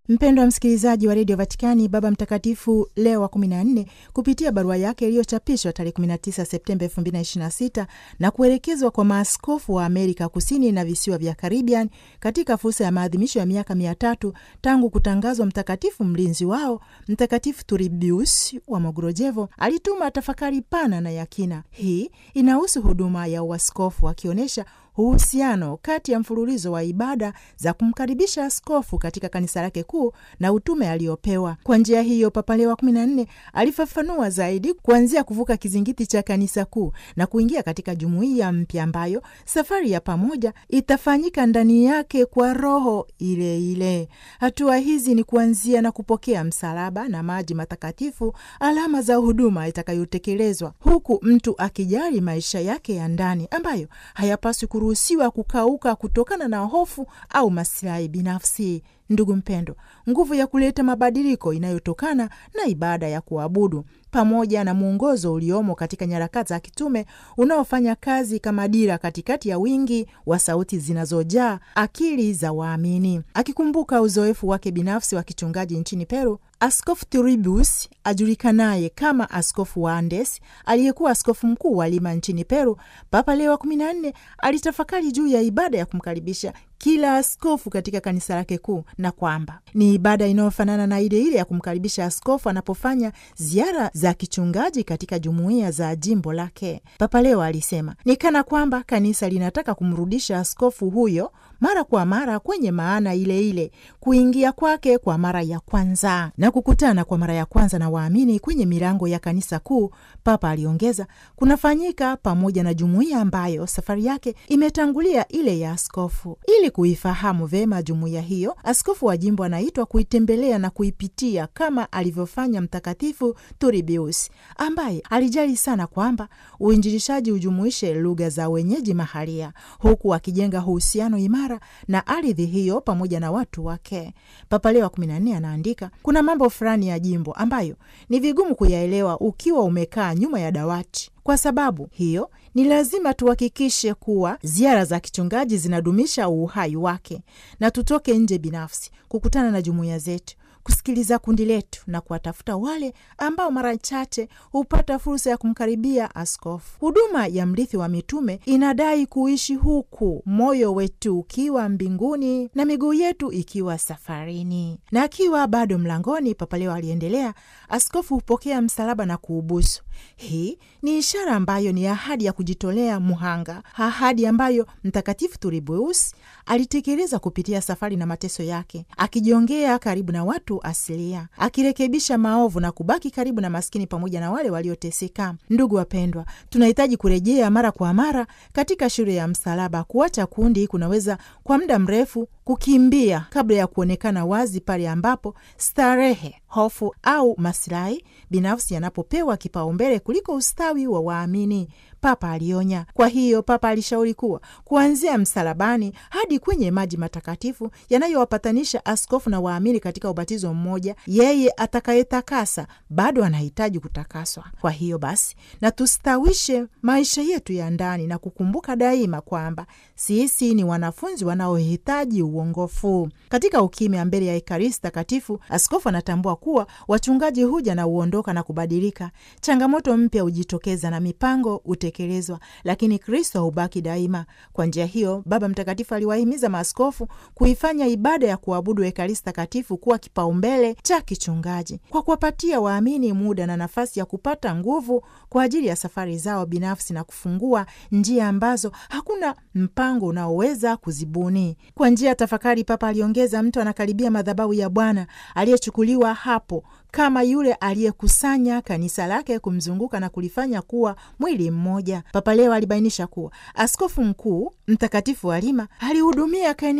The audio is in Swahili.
Mpendwa msikilizaji wa redio Vatikani, Baba Mtakatifu Leo wa 14 kupitia barua yake iliyochapishwa tarehe 19 Septemba 2026 na kuelekezwa kwa maaskofu wa Amerika Kusini na visiwa vya Karibian katika fursa ya maadhimisho ya miaka mia tatu tangu kutangazwa mtakatifu mlinzi wao Mtakatifu Turbius wa Mogrojevo, alituma tafakari pana na yakina. Hii inahusu huduma ya uaskofu, akionyesha uhusiano kati ya mfululizo wa ibada za kumkaribisha askofu katika kanisa lake kuu na utume aliopewa. Kwa njia hiyo, Papa Leo wa kumi na nne alifafanua zaidi kuanzia kuvuka kizingiti cha kanisa kuu na kuingia katika jumuiya mpya ambayo safari ya pamoja itafanyika ndani yake kwa roho ile ile. Hatua hizi ni kuanzia na kupokea msalaba na maji matakatifu, alama za huduma itakayotekelezwa, huku mtu akijali maisha yake ya ndani ambayo hayapaswi ruhusiwa kukauka kutokana na hofu au masilahi binafsi. Ndugu mpendo, nguvu ya kuleta mabadiliko inayotokana na ibada ya kuabudu pamoja na mwongozo uliomo katika nyaraka za kitume unaofanya kazi kama dira katikati ya wingi wa sauti zinazojaa akili za waamini. Akikumbuka uzoefu wake binafsi wa kichungaji nchini Peru, Askofu Turbius ajulikanaye kama Askofu wa Andes, aliyekuwa askofu mkuu wa Lima nchini Peru, Papa Leo wa 14 alitafakari juu ya ibada ya kumkaribisha kila askofu katika kanisa lake kuu na kwamba ni ibada inayofanana na ile ile ya kumkaribisha askofu anapofanya ziara za kichungaji katika jumuiya za jimbo lake. Papa Leo alisema ni kana kwamba kanisa linataka kumrudisha askofu huyo mara kwa mara kwenye maana ile ile, kuingia kwake kwa mara ya kwanza na kukutana kwa mara ya kwanza na waamini kwenye milango ya kanisa kuu. Papa aliongeza, kunafanyika pamoja na jumuiya ambayo safari yake imetangulia ile ya askofu. Ili kuifahamu vema jumuiya hiyo, askofu wa jimbo anaitwa kuitembelea na kuipitia kama alivyofanya Mtakatifu Turbius ambaye alijali sana kwamba uinjilishaji ujumuishe lugha za wenyeji mahalia, huku akijenga uhusiano imara na ardhi hiyo pamoja na watu wake. Papa Leo wa 14 anaandika, kuna mambo fulani ya jimbo ambayo ni vigumu kuyaelewa ukiwa umekaa nyuma ya dawati. Kwa sababu hiyo ni lazima tuhakikishe kuwa ziara za kichungaji zinadumisha uhai wake, na tutoke nje binafsi kukutana na jumuiya zetu, kusikiliza kundi letu na kuwatafuta wale ambao mara chache hupata fursa ya kumkaribia askofu. Huduma ya mrithi wa mitume inadai kuishi huku moyo wetu ukiwa mbinguni na miguu yetu ikiwa safarini. Na akiwa bado mlangoni, Papa Leo aliendelea, askofu hupokea msalaba na kuubusu. Hii ni ishara ambayo ni ahadi ya kujitolea muhanga, ahadi ambayo Mtakatifu Turbius alitekeleza kupitia safari na mateso yake, akijiongea karibu na watu asilia, akirekebisha maovu na kubaki karibu na maskini pamoja na wale walioteseka. Ndugu wapendwa, tunahitaji kurejea mara kwa mara katika shule ya msalaba. Kuacha kundi kunaweza kwa muda mrefu kukimbia kabla ya kuonekana wazi pale ambapo starehe, hofu au masilahi binafsi yanapopewa kipaumbele kuliko ustawi wa waamini. Papa alionya. Kwa hiyo Papa alishauri kuwa kuanzia msalabani hadi kwenye maji matakatifu yanayowapatanisha askofu na waamini katika ubatizo mmoja, yeye atakayetakasa bado anahitaji kutakaswa. Kwa hiyo basi, na tustawishe maisha yetu ya ndani na kukumbuka daima kwamba sisi ni wanafunzi wanaohitaji uongofu. Katika ukimya mbele ya Ekaristi Takatifu, askofu anatambua kuwa wachungaji huja na huondoka na kubadilika, changamoto mpya hujitokeza na mipango tekelezwa lakini Kristo hubaki daima. Kwa njia hiyo, Baba Mtakatifu aliwahimiza maaskofu kuifanya ibada ya kuabudu Ekaristi Takatifu kuwa kipaumbele cha kichungaji kwa kuwapatia waamini muda na nafasi ya kupata nguvu kwa ajili ya safari zao binafsi na kufungua njia ambazo hakuna mpango unaoweza kuzibuni. Kwa njia ya tafakari, Papa aliongeza, mtu anakaribia madhabahu ya Bwana aliyechukuliwa hapo kama yule aliyekusanya kanisa lake kumzunguka na kulifanya kuwa mwili mmoja. Papa Leo alibainisha kuwa askofu mkuu mtakatifu wa Lima alihudumia